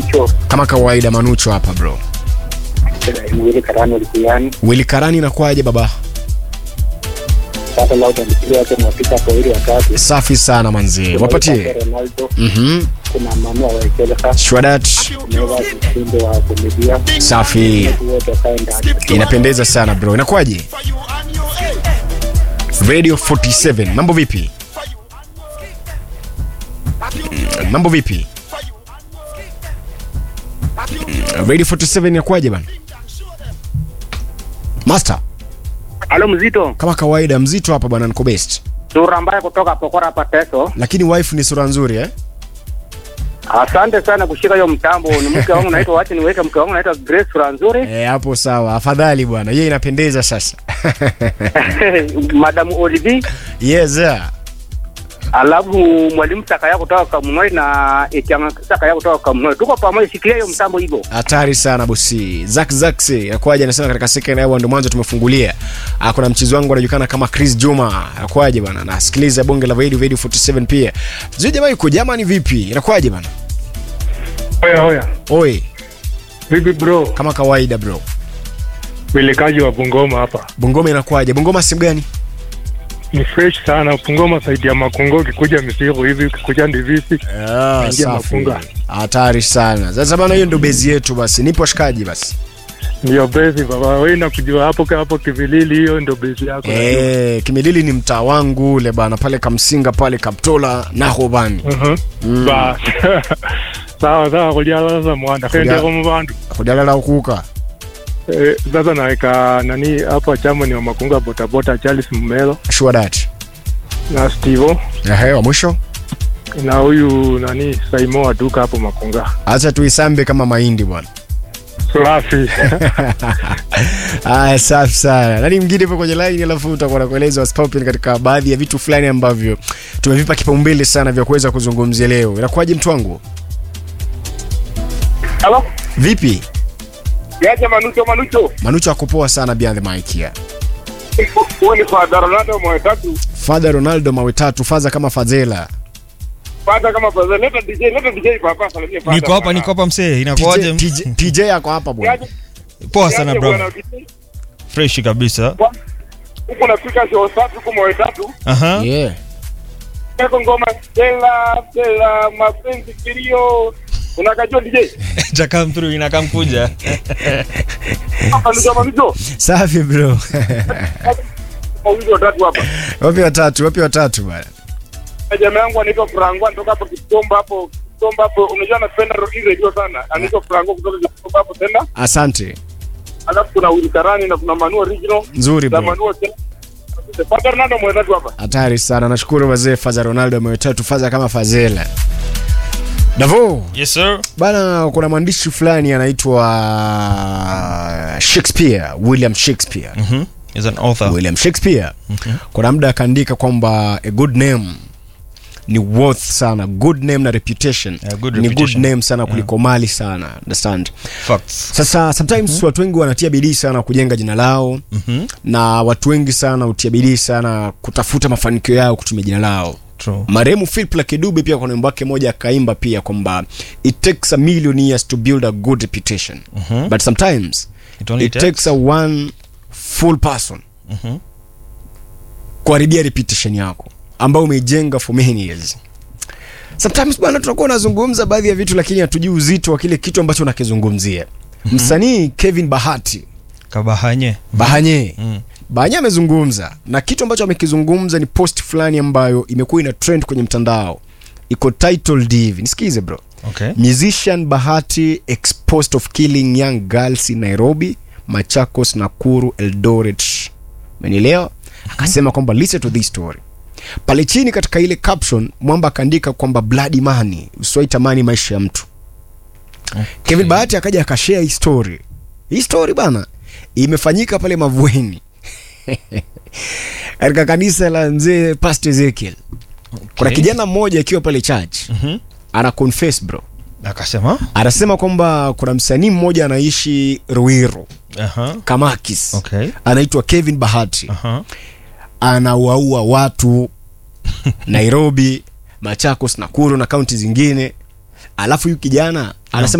Manucho Kama kawaida Manucho hapa bro. Mwili Karani Likuyani Willy Karani inakuwaje baba? sasa lauda mpigo wake mwafika hapo ili watatu Safi sana manzi. Wapatie. Ronaldo Mhm. kuna Manu wa Wakeleka Shwadat. Neva Msindo wa Komedia Safi. watu wote wakae ndani Inapendeza sana bro. Inakuwaje? Radio 47. Mambo vipi? Mm, Mambo vipi? Mm, Radio 47 inakuwaje bana? Master, Halo mzito kama kawaida mzito hapa bwana niko best. sura mbaya kutoka Pokora hapa Teso Lakini wife ni sura nzuri eh? asante sana kushika hiyo mtambo ni mke wangu naitwa wacha niweke mke wangu naitwa Grace sura nzuri Eh, hapo sawa. Afadhali bwana. Yeye inapendeza sasa. Madam Olivi yes. sir. alafu mwalimu Sakaya kutoka Kamunoi na Etianga Sakaya kutoka Kamunoi tuko pamoja shikilia hiyo mtambo hivyo hatari sana bosi zak zaksi akwaje anasema katika second hour ndio mwanzo tumefungulia Ah, kuna mchezo wangu anajulikana kama chris juma akwaje bana nasikiliza bonge la radio radio 47 pia sijui jamaa yuko jamani vipi inakwaje bana Oya oya, oi vipi bro? kama kawaida bro Welekaji wa Bungoma hapa bungoma inakwaje bungoma sehemu gani ni fresh sana. Bungoma saidi ya Makungo, ukikuja Misiru hivi, ukikuja Ndivisi Ah, Ingia safi Mafunga. hatari sana sasa bana hiyo ndio bezi yetu basi nipo shikaji basi ndio bezi baba. Wewe nakujua hapo ka hapo Kivilili, hiyo ndio bezi yako. najua. Eh, kimilili ni mtaa wangu ule bana pale kamsinga pale kaptola nahobani Mhm. Bas. sawa sawa, kuliala sasa mwanda kendeko mubandu kudalala ukuka Eh, sasa naweka nani hapa chama ni wa Makunga botabota Charles Mumelo sure that na Stevo ehe wa mwisho na huyu nani Saimo wa duka hapo Makunga. acha tuisambe kama mahindi bwana Safi. aya safi sana nani mwingine ipo kwenye line alafu utakuwa nakueleza Scorpion katika baadhi ya vitu fulani ambavyo tumevipa kipaumbele sana vya kuweza kuzungumzia leo inakuwaje mtu wangu Halo vipi yaje Manucho Manucho manucho akupoa sana behind the mic here huyu ni Father Ronaldo mwetatu father ronaldo mawe tatu faza kama fadhela Father kama Father leta DJ leta DJ papa salimia Father niko hapa bwana. niko hapa msee TJ, inakuaje TJ, TJ yako hapa bwana Yaje- poa sana yaje bro bwana, DJ? fresh kabisa huku napika show safi huku mwetatu aha yeah Eko ngoma Stella Stella mapenzi kilio unakajua DJ cha come through ina come kuja Manucho Manucho safi bro mawili watatu hapa wapi watatu wapi watatu bwana Na jamaa yangu anaitwa Franco anatoka hapo Kitomba hapo Kitomba hapo unajua anapenda hii radio sana anaitwa Franco kutoka Kitomba hapo tena asante alafu kuna Willy Karani na kuna Manu original nzuri na bro Manu tena Father Ronaldo mwetatu hapa hatari sana nashukuru wazee faza ronaldo mawe tatu faza kama fazela davo yes sir bana kuna mwandishi fulani anaitwa shakespeare william shakespeare mhm is an author william shakespeare kuna muda akaandika kwamba a good name ni worth sana good name na reputation, Yeah, good ni good reputation. name sana kuliko mali sana understand facts sasa sometimes watu wengi wanatia bidii sana kujenga jina lao mhm na watu wengi sana hutia bidii sana kutafuta mafanikio yao kutumia jina lao true marehemu philip lakidube pia kuna wimbo wake moja akaimba pia kwamba it takes a million years to build a good reputation Mhm. but sometimes it only it takes a one full person Mhm. kuharibia reputation yako ambayo umeijenga for many years sometimes bwana tunakuwa unazungumza baadhi ya vitu lakini hatujui uzito wa kile kitu ambacho unakizungumzia msanii kevin bahati kabahanye bahanye Mm. bahanye amezungumza na kitu ambacho amekizungumza ni post fulani ambayo imekuwa ina trend kwenye mtandao iko titled hivi nisikize bro okay musician bahati exposed of killing young girls in nairobi machakos nakuru eldoret menielewa akasema kwamba listen to this story pale chini katika ile caption mwamba akaandika kwamba bloody money usiwaitamani maisha ya mtu okay. kevin bahati akaja akashare hii story hii story bana imefanyika pale mavueni katika kanisa la mzee past ezekiel kuna Okay. kijana mmoja akiwa pale church Mhm. ana confess bro akasema anasema kwamba kuna msanii mmoja anaishi ruiru aha kamakis okay anaitwa kevin bahati aha anawaua watu nairobi machakos nakuru na kaunti zingine alafu huyu kijana anasema